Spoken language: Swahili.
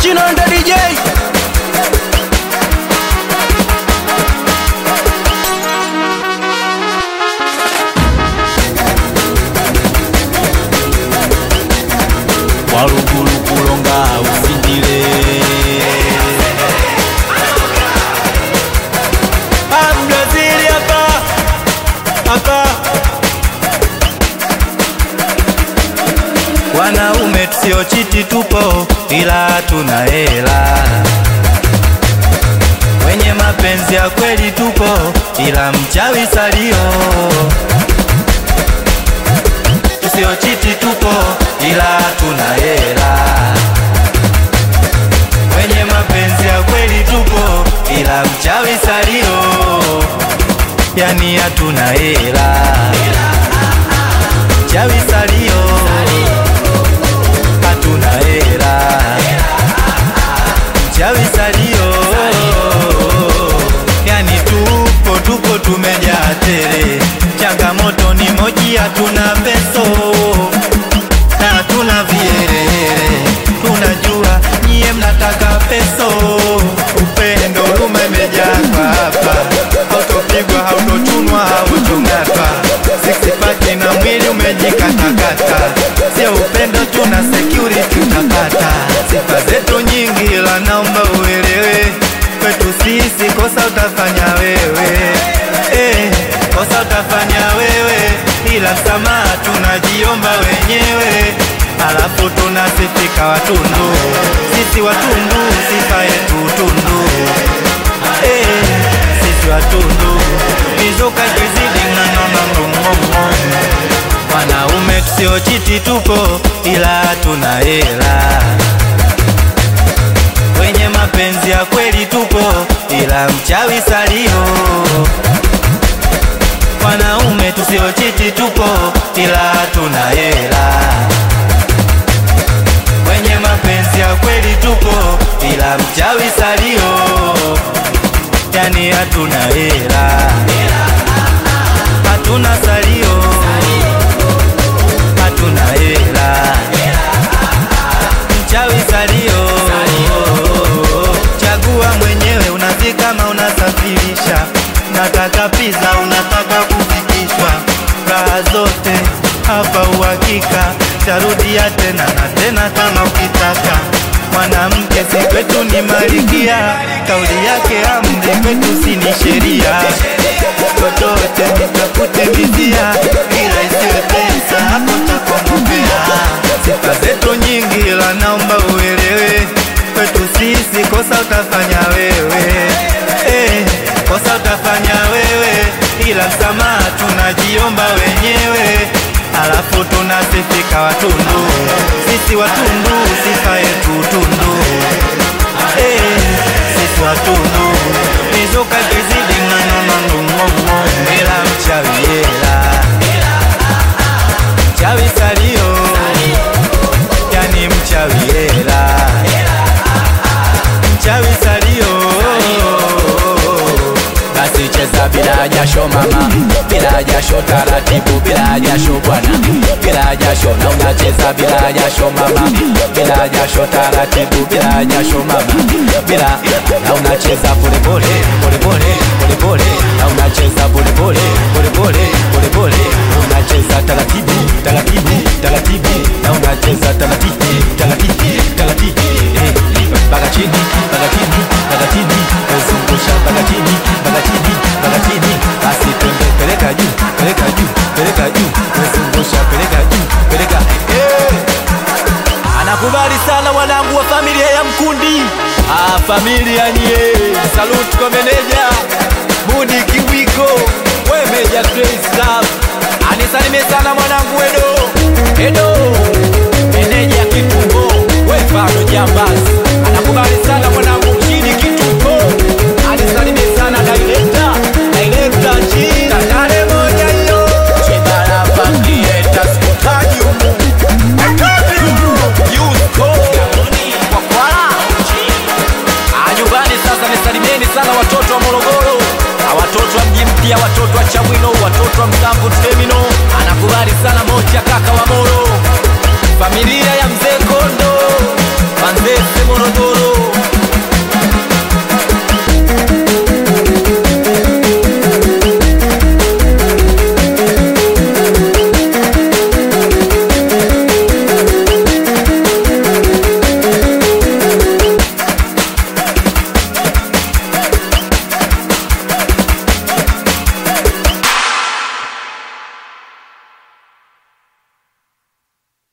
Chinonda DJ walugulu kulonga usindile Brazili hapa hapa wanaume tusio chiti tupo ila tuna hela wenye mapenzi ya kweli tupo ila mchawi salio tusio chiti tupo ila tuna hela wenye mapenzi ya kweli tupo ila mchawi salio yani hatuna hela mchawi salio hatuna hela mchawi salio yani tupo tupo tumejaa tele changamoto ni moji hatuna peso na hatuna vielele tunajua nyie mnataka peso upendo huruma imejaa kwa hapa hautopigwa hautochunwa hautong'atwa sixpaki na mwili umejikatakata sio upendo tuna security utapata sifa zetu nyingi ila naomba uelewe kwetu sisi kosa utafanya wewe eh, kosa utafanya wewe ila msamaha tunajiomba wenyewe alafu tunasifika watundu sisi watundu sifa yetu tundu eh, sisi watundu mizuka kizidi ng'ang'ang'ang'ong'ong'o wanaume tusiochiti tupo ila tuna hela wenye mapenzi ya kweli tupo ila mchawi salio wanaume tusiochiti tupo ila tuna hela wenye mapenzi ya kweli tupo ila mchawi salio yani hatuna hela hatuna salio hatuna hela mchawi salio chagua mwenyewe unazi kama unasafirisha nataka pizza unataka kufikishwa raha zote hapa uhakika tarudia tena na tena kama ukitaka mwanamke si kwetu ni malikia kauli yake amri kwetu si ni sheria chochote nitafute vizia ila isiwe pesa hapo takongopea sifa zetu nyingi ila naomba uelewe kwetu sisi kosa utafanya wewe eh, kosa utafanya wewe ila msamaha tunajiomba wenyewe alafu tunasifika watundu sisi watundu sifa yetu tundu eh, sisi watundu mizuka kizidi ng'ang'ang'ang'ong'ong'o ila mchawi hela mchawi salio yani mchawi hela mchawi salio basi cheza bila jasho mama bila jasho taratibu bila jasho bwana bila jasho na unacheza bila jasho mama bila jasho taratibu bila jasho mama bila na unacheza polepole polepole polepole na unacheza polepole polepole polepole unacheza taratibu taratibu taratibu na unacheza taratibu taratibu taratibu eh mpaka chini mpaka chini mpaka chini zungusha mpaka chini mpaka chini mpaka chini basi twende peleka juu peleka juu peleka juu zungusha peleka juu peleka eh anakubali sana wanangu wa familia ya Mkundi ah, familia nye salute kwa meneja Mudi Kiwiko we meja Grace Love anisalimie sana mwanangu Edo Edo meneja Kitumbo we Fado Jambazi anakubali sana mwanangu Mshidi Kitumbo anisalimie sana director director China Tare moja hiyo Chibara Pangieta Skutaji humu nyumbani sasa nisalimieni sana watoto wa morogoro na watoto wa mji mpya watoto wa chamwino watoto wa msamvu temino anakubali sana moja kaka wa moro